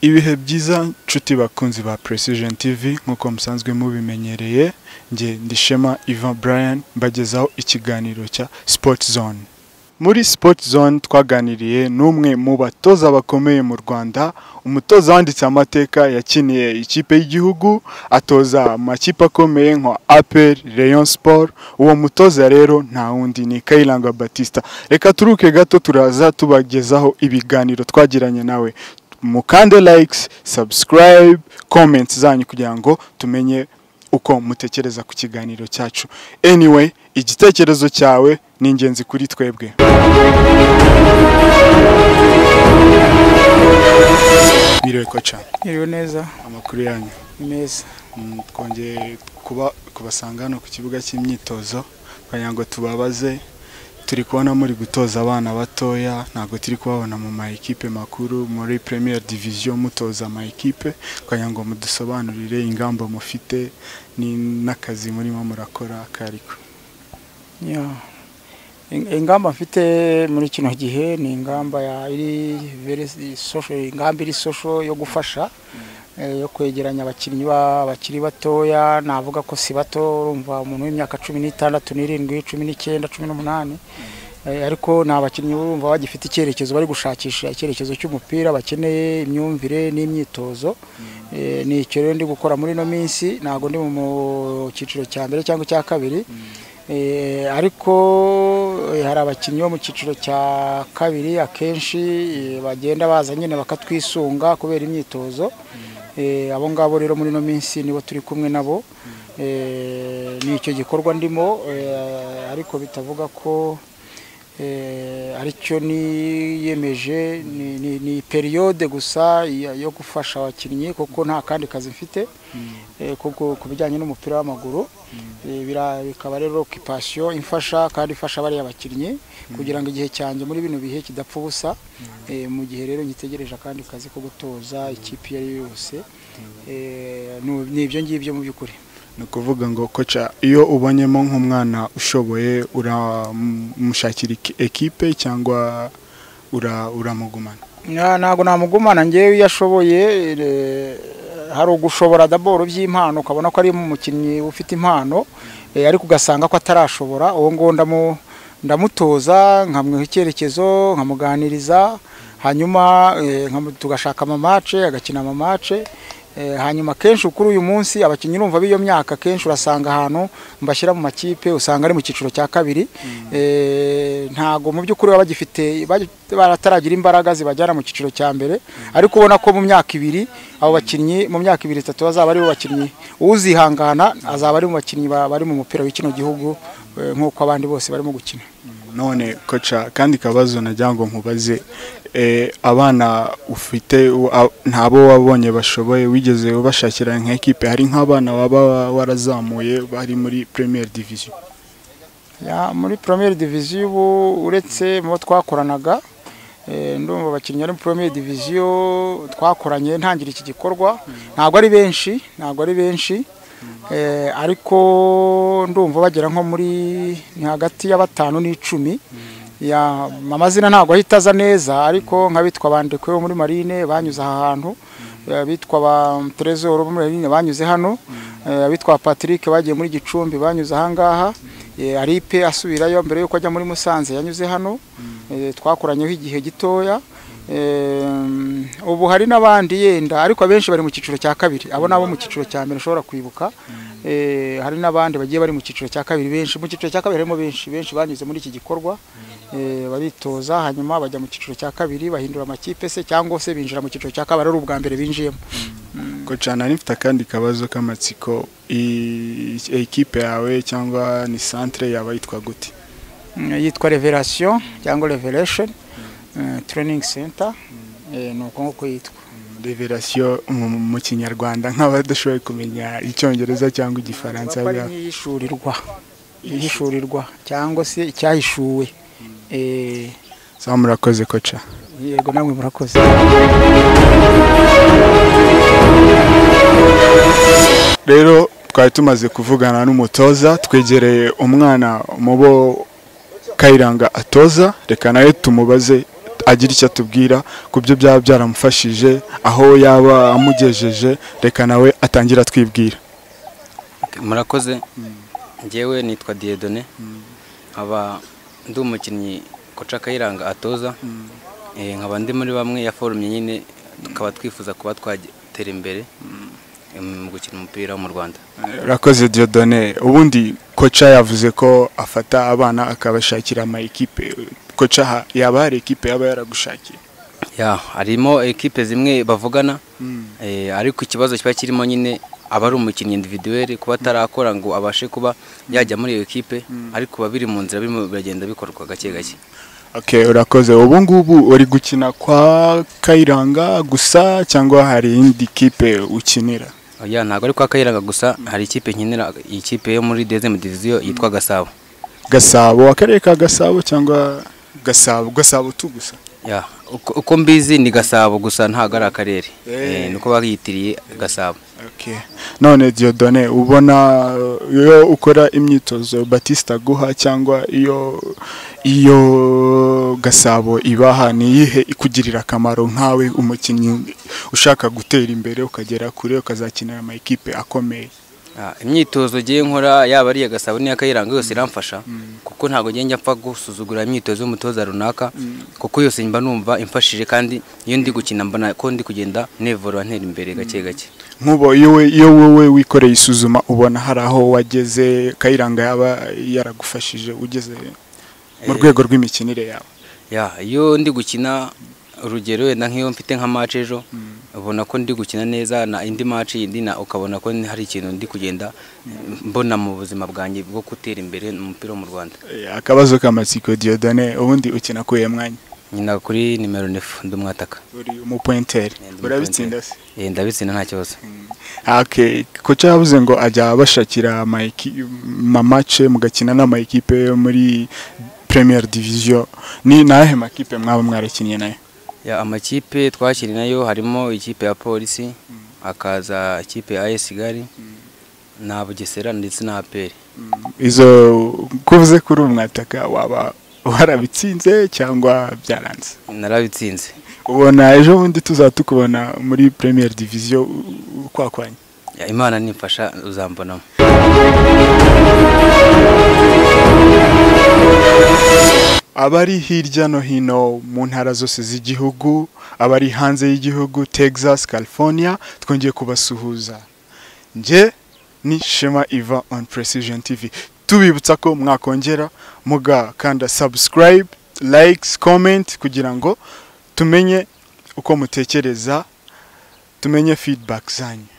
Ibihe byiza nshuti bakunzi ba Precision TV nk'uko musanzwe mubimenyereye njye ndishema Ivan Brian mbagezaho ikiganiro cya Sport Zone muri Sport Zone twaganiriye n'umwe mu batoza bakomeye mu Rwanda umutoza wanditse amateka yakiniye ikipe y'igihugu atoza amakipe akomeye nka APR Rayon Sport uwo mutoza rero nta wundi ni Kayiranga Batista reka turuke gato turaza tubagezaho ibiganiro twagiranye nawe mukande likes subscribe comments zanyu kugira ngo tumenye uko mutekereza ku kiganiro cyacu anyway igitekerezo cyawe ni ingenzi kuri twebwe biriwe ko cyane Iriwe neza amakuru yanyu ni meza Mm, twongeye kuba kubasanga hano ku kibuga cy'imyitozo kugira ngo tubabaze turi kubona muri gutoza abana batoya ntabwo turi kubabona mu ma ekipe makuru muri premier division mutoza ama ekipe kugira ngo mudusobanurire ingamba mufite ni- n'akazi murimo murakora kariko Ya. In- ingamba mfite muri kino gihe ni ingamba ya iri very social ingamba iri social yo gufasha eh, yo kwegeranya abakinnyi ba- bakiri batoya navuga ko si bato urumva umuntu w'imyaka cumi n'itandatu n'irindwi cumi n'icyenda cumi n'umunani Eh, ariko ni abakinnyi urumva bagifite icyerekezo bari gushakisha icyerekezo cy'umupira bakeneye imyumvire n'imyitozo Eh, ni icyo rero ndi gukora muri ino minsi ntabwo ndi mu cyiciro cya mbere cyangwa icya kabiri Eh, ariko eh, hari abakinnyi bo mu cyiciro cya kabiri akenshi eh, bagenda baza nyine bakatwisunga kubera imyitozo Eh, abo ngabo rero muri ino minsi nibo turi kumwe nabo Eh, ni icyo gikorwa ndimo eh, ariko bitavuga ko eh, aricyo niyemeje ni, ni, ni periyode gusa ya- yo gufasha abakinnyi kuko nta kandi kazi mfite eh, kuko ku bijyanye n'umupira w'amaguru eh, bira- bikaba rero okipasiyo imfasha kandi ifasha bariya bakinnyi kugira ngo igihe cyanjye muri bino bihe kidapfa ubusa eh, mu gihe rero ngitegereje akandi kazi ko gutoza ikipe iyo ari yo yose eh, nu- ni ibyo ngibyo mu by'ukuri ni ukuvuga ngo koca iyo ubonyemo nk'umwana ushoboye uramushakira iki- ekipe cyangwa ura- uramugumana Na- ntabwo namugumana ngewe iyo ashoboye eh, hari ugushobora daboro by'impano ukabona ko ari umukinnyi ufite impano eh, ariko ugasanga ko atarashobora uwo nguwo ndamu- ndamutoza nkamuha icyerekezo nkamuganiriza hanyuma eh, nkamu- tugashaka amamace agakina amamace Eh, hanyuma kenshi kuri uyu munsi abakinnyi urumva b'iyo myaka kenshi urasanga ahantu mbashyira mu makipe usanga ari mu cyiciro cya kabiri Eh, ntago mu by'ukuri baba bagifite bari- barataragira imbaraga zibajyana mu cyiciro cya mbere ariko ubona ko mu myaka ibiri abo bakinnyi mu myaka ibiri itatu bazaba ari bo bakinnyi uzihangana azaba ari mu bakinnyi ba- bari mu mupira w'ikino gihugu eh, nk'uko abandi bose barimo gukina none koca kandi kabazo nagira ngo nkubaze eh, abana ufite u- a- ntabo wabonye bashoboye wigeze ubashakira nka ekipe hari nk'abana waba warazamuye bari muri premier division Ya, muri premier diviziyo ubu uretse mu bo twakoranaga eh, ndumva abakinnyi bari muri premier diviziyo twakoranye ntangira iki gikorwa ntabwo ari benshi ntabwo ari benshi eh, ariko ndumva bagera nko muri ni hagati ya batanu n'icumi ya amazina ntabwo ahita aza neza ariko nk'abitwa bandekwe bo muri marine banyuze aha hantu abitwa ba Trezor bo muri marine banyuze hano eh, abitwa Patrick bagiye muri Gicumbi banyuze aha ngaha eh, Aripe asubirayo mbere yuko ajya muri Musanze yanyuze hano eh, twakoranyeho igihe gitoya Em, ubu hari n'abandi yenda ariko abenshi bari mu cyiciro cya kabiri abo nabo mu cyiciro cya mbere ushobora kwibuka Eh, hari n'abandi bagiye bari mu cyiciro cya kabiri benshi mu cyiciro cya kabiri harimo benshi benshi banyuze muri iki gikorwa Eh, baritoza hanyuma bajya mu cyiciro cya kabiri bahindura amakipe se cyangwa se binjira mu cyiciro cya kabiri ari ubwa mbere binjiyemo koca nari mfite akandi kabazo k'amatsiko i- ekipe yawe cyangwa ni centre yaba yitwa gute Mm, yitwa revelation cyangwa revelation eh, training center Eh, ni uko nguko yitwa revelation mu mu kinyarwanda nk'abadashoboye kumenya icyongereza cyangwa igifaransa Baba ari bya- nk'iyihishurirwa iyihishurirwa cyangwa se icyahishuwe Eh, sawa murakoze koca yego namwe murakoze rero twari tumaze kuvugana n'umutoza twegereye umwana mu bo kayiranga atoza reka nawe tumubaze agira icyo atubwira ku byo byaba byaramufashije aho yaba amugejeje reka nawe atangira atwibwira murakoze ngewe nitwa diyedone nkaba ndi umukinnyi koca kayiranga atoza Eh, nkaba ndi muri bamwe ya forumye nyine tukaba twifuza kuba twatera imbere eh, mu gukina umupira wo mu rwanda rakoze Dieudonne ubundi koca yavuze ko afata abana akabashakira ama ekipe koca ha- yaba hari ekipe yaba yaragushakiye ya harimo ekipe zimwe bavugana eh, ariko ikibazo kiba kirimo nyine aba ari umukinnyi individuel kuba atarakora ngo abashe kuba yajya muri iyo ekipe ariko biba biri mu nzira birimo biragenda bikorwa gake gake okay urakoze ubu ngubu uri gukina kwa Kayiranga gusa cyangwa hari indi kipe ukinira ya ntabwo ari kwa kayiranga gusa hari ikipe nkinira ikipe yo muri dezemu diviziyo yitwa gasabo Gasabo akarere ka Gasabo cyangwa Gasabo Gasabo tu gusa ya uko uko mbizi ni gasabo gusa ntabwo ari akarere Eh. Eh, nuko bayitiriye gasabo okay none Dieudonne ubona uh, iyo ukora imyitozo Batista aguha cyangwa iyo iyo Gasabo ibaha ni iyihe ikugirira akamaro nkawe umukinnyi ushaka gutera imbere ukagera kure ukazakinira ama ekipe akomeye Ah, imyitozo ngiye nkora yaba ari iya gasabo n'iya kayiranga yose iramfasha kuko ntabwo njya njya mpfa gusuzugura imyitozo y'umutoza runaka kuko yose mba numva imfashije kandi iyo ndi gukina mbona ko ndi kugenda nevura ntera imbere gake gake nk'ubu iyo we- iyo wowe wikoreye isuzuma ubona hari aho wageze Kayiranga yaba yaragufashije ugeze mu Eh. rwego rw'imikinire yawe Ya, iyo ndi gukina urugero wenda nk'iyo mfite nka match ejo ubona ko ndi gukina neza na indi match yindi na ukabona ko hari ikintu ndi kugenda mbona mu buzima bwanjye bwo gutera imbere mu mupira wo mu Rwanda Eh, akabazo k'amatsiko Dieudonne ubundi ukina kuye mwanya nyina kuri nimero 9 ndi umwataka uri umupointeri Eh, ndi urabitsinda se Eh, ndabitsinda nta kibazo Okay, koca yavuze ngo ajya abashakira mamace mugakina n'amakipe yo muri Premier Division ni nahe makipe mwaba mwarakinnye nayo Ya, amakipe twakiri nayo harimo ikipe ya polisi hakaza ikipe ya AS Kigali na Bugesera ndetse na APR izo kuvuze kuri umwataka waba warabitsinze cyangwa byaranze narabitsinze ubona ejo bundi tuzatukubona muri Premier Division u- u- kwakwanya Ya, Imana nimfasha uzambonamo abari hirya no hino mu ntara zose z'igihugu abari hanze y'igihugu texas california twongeye kubasuhuza nge ni shema iva on precision tv tubibutsa ko mwakongera mugakanda subscribe likes comment kugira ngo tumenye uko mutekereza tumenye feedback zanyu